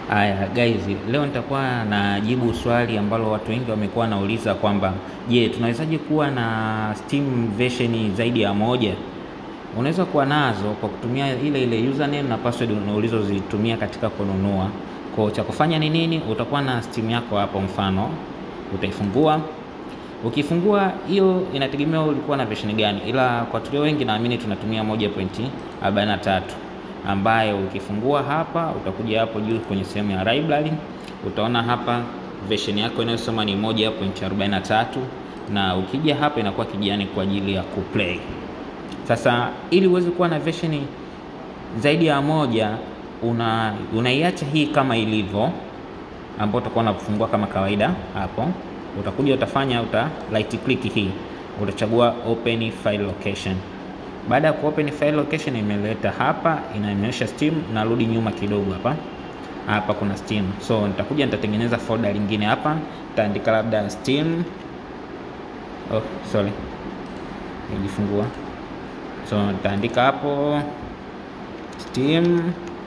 Aya guys, leo nitakuwa najibu swali ambalo watu wengi wamekuwa wanauliza kwamba je, tunawezaje kuwa na Steam version zaidi ya moja? Unaweza kuwa nazo kwa kutumia ile ile username na password ulizozitumia katika kununua. Kwa cha kufanya ni nini? Utakuwa na Steam yako hapo, mfano utaifungua. Ukifungua hiyo, inategemea ulikuwa na version gani, ila kwa tulio wengi naamini tunatumia 1.43 ambayo ukifungua hapa utakuja hapo juu kwenye sehemu ya library, utaona hapa version yako inayosoma ni 1.43 na ukija hapa inakuwa kijani kwa ajili ya kuplay. Sasa ili uweze kuwa na version zaidi ya moja, una unaiacha hii kama ilivyo, ambapo utakuwa unafungua kama kawaida. Hapo utakuja utafanya, uta right click hii, utachagua open file location. Baada ya ku open file location, imeleta hapa, inaonyesha Steam. Narudi nyuma kidogo hapa, hapa kuna Steam, so nitakuja nitatengeneza folder lingine hapa, nitaandika labda Steam. Oh, sorry, nijifungua. So nitaandika hapo Steam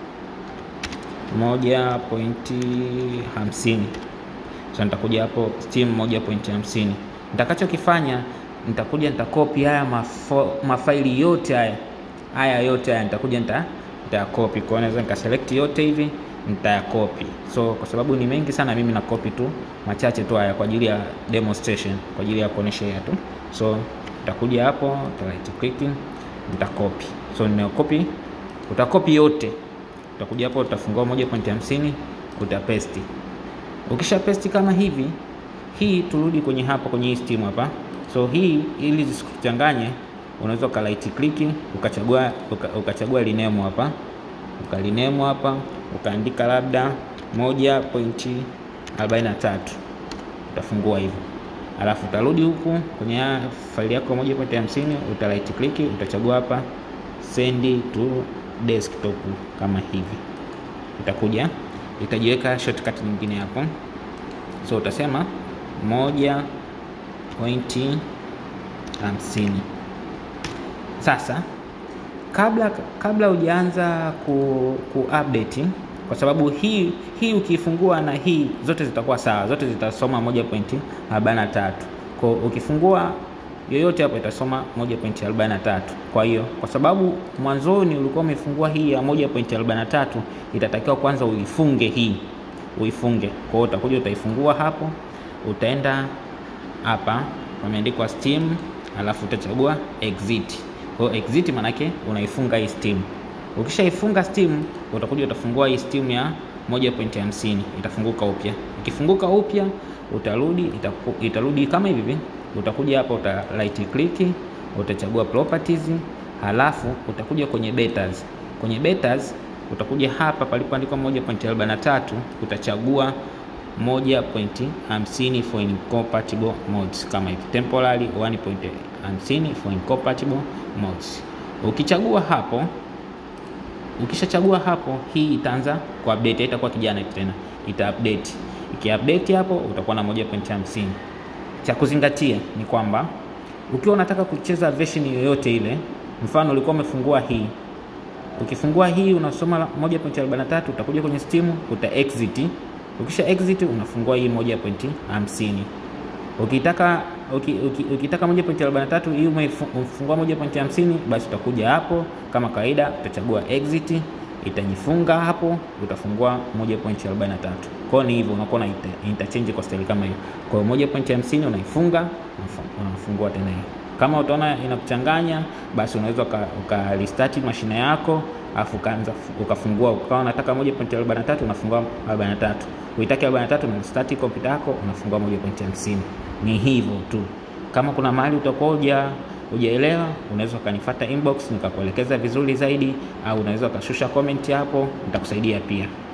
moja pointi hamsini. So nitakuja hapo Steam moja pointi hamsini. Nitakachokifanya nitakuja nitakopi haya mafo, mafaili yote haya haya yote haya nitakuja nita nitayakopi. Kwa hiyo naweza nikaselect yote hivi nitayakopi. So kwa sababu ni mengi sana, mimi na copy tu machache tu haya kwa ajili ya demonstration, kwa ajili ya kuonesha tu. So nitakuja hapo nita right click nitakopi. So nimekopi, utakopi yote, utakuja hapo utafungua 1.50 utapaste. Ukisha paste kama hivi, hii turudi kwenye hapa kwenye hii Steam hapa. So hii ili zisikuchanganye, unaweza uka right click ukachagua uka, ukachagua rename hapa ukaliname hapa ukaandika labda 1.43 utafungua hivyo, alafu utarudi huku kwenye faili yako 1.50 uta right click utachagua hapa send to desktop kama hivi, itakuja itajiweka shortcut nyingine hapo, so utasema moja pointi hamsini. Sasa kabla kabla hujaanza ku, ku update kwa sababu hii hii ukifungua na hii zote zitakuwa sawa, zote zitasoma 1.43. Kwa ukifungua yoyote hapo itasoma 1.43. Kwa hiyo kwa sababu mwanzoni ulikuwa umefungua hii ya 1.43, itatakiwa kwanza uifunge hii, uifunge. Kwa hiyo utakuja utaifungua hapo, utaenda hapa pameandikwa Steam, alafu utachagua exit. Kwa hiyo exit manake unaifunga hii Steam. Ukishaifunga Steam, utakuja utafungua hii Steam ya 1.50 itafunguka upya. Ikifunguka upya, utarudi itaku, itarudi kama hivi. Utakuja hapa uta right click, utachagua properties, halafu utakuja kwenye betas. Kwenye betas utakuja hapa palipoandikwa 1.43 utachagua 1.50 for incompatible mods kama hivi, temporary 1.50 for incompatible mods. Ukichagua hapo, ukishachagua hapo, hii itaanza ku update, itakuwa kijana tena, ita update. Ikiupdate hapo utakuwa na 1.50. Cha kuzingatia ni kwamba ukiwa unataka kucheza version yoyote ile, mfano ulikuwa umefungua hii, ukifungua hii unasoma 1.43, utakuja kwenye Steam uta exit Ukisha exit unafungua hii 1.50. Ukitaka uki, uki, ukitaka 1.43 hii umefungua 1.50, basi utakuja hapo kama kawaida, utachagua exit, itajifunga hapo, utafungua 1.43. Kwa ni hivyo, unakuwa na interchange kwa style kama hiyo. Kwa hiyo 1.50 unaifunga, unafungua tena hiyo. Kama utaona inakuchanganya, basi unaweza uka restart mashine yako afu ukaanza ukafungua ukawa unataka 1.43 unafungua 43, uitaki 43 na start kompyuta yako unafungua 1.50. Ni hivyo tu. Kama kuna mahali utakuwa uja hujaelewa, unaweza ukanifuata inbox nikakuelekeza vizuri zaidi, au unaweza ukashusha comment hapo, nitakusaidia pia.